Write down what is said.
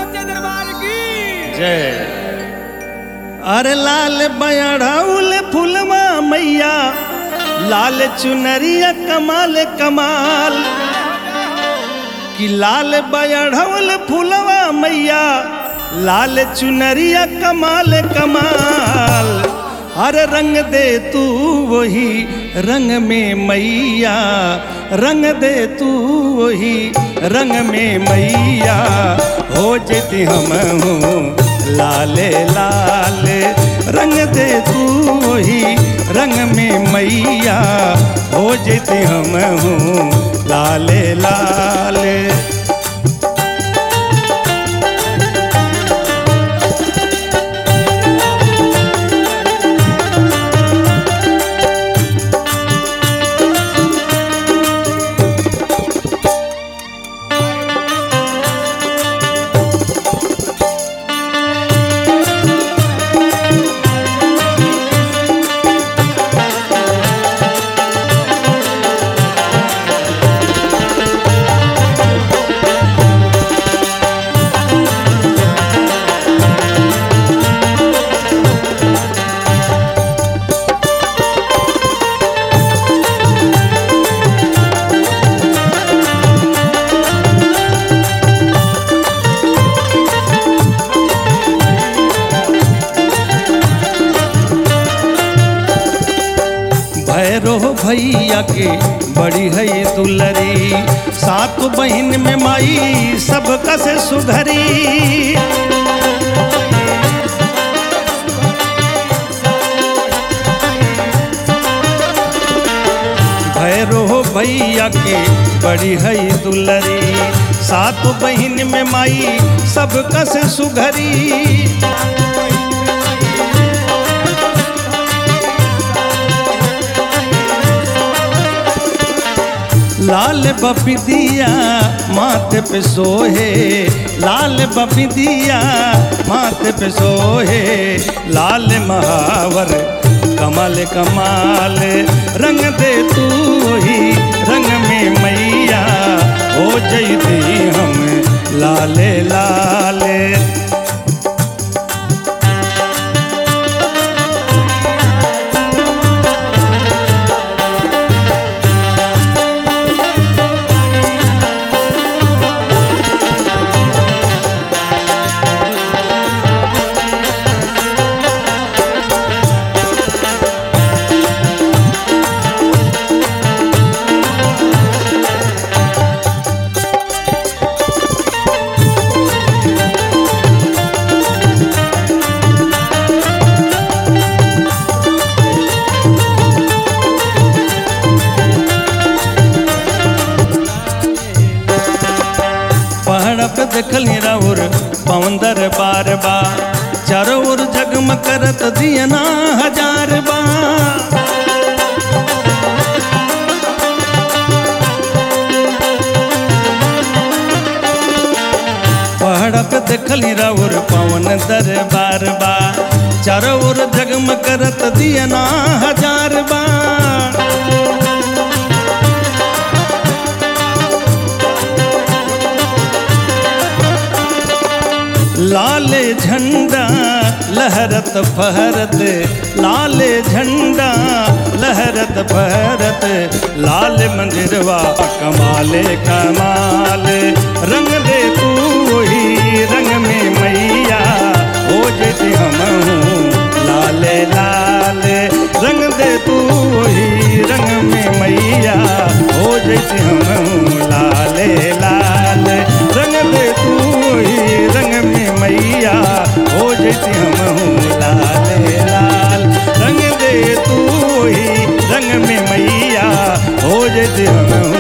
सच्चे दरबार की जय अरे लाल बयढ़ौल फुलवा मैया लाल चुनरिया कमाल कमाल कि लाल बयढ़ौल फुलवा मैया लाल चुनरिया कमाल कमाल अरे रंग दे तू वही रंग में मैया रंग दे तू वही रंग में मैया हो जेती हम हूँ लाले लाल रंग दे तू वही रंग में मैया हो जेती हम हूँ लाले लाल भैरो भैया के बड़ी है दुलरी सात बहन में माई सब कसे सुधरी भैरो भैया के बड़ी है दुलरी सात बहन में माई सब कसे सुघरी लाल बपिदिया माथे पे सोहे लाल बपिदिया माथे पे सोहे लाल महावर कमल कमाल रंग दे तू ही रंग में मैया हो जैती हम लाले लाले पहाड़ पे देखली राउर पवंदर बार बा चारों ओर जगम करत दियना हजार बा पहाड़ पे देखली राउर पवन दरबार बा चारों ओर जगम करत दियना हजार बा लाल झंडा लहरत फहरत लाल झंडा लहरत फहरत लाल मंदिरवा कमाले कमाल रंग दे तू ही रंग में मैया हो जेती हम हूँ लाले लाल रंग दे तू ही रंग में मैया हो जेती हम हूँ लाले लाल रंग दे तू ही रंग में मैया हो जेती हम हूँ लाले लाल रंग दे तू ही रंग में मैया हो जेती हम हूँ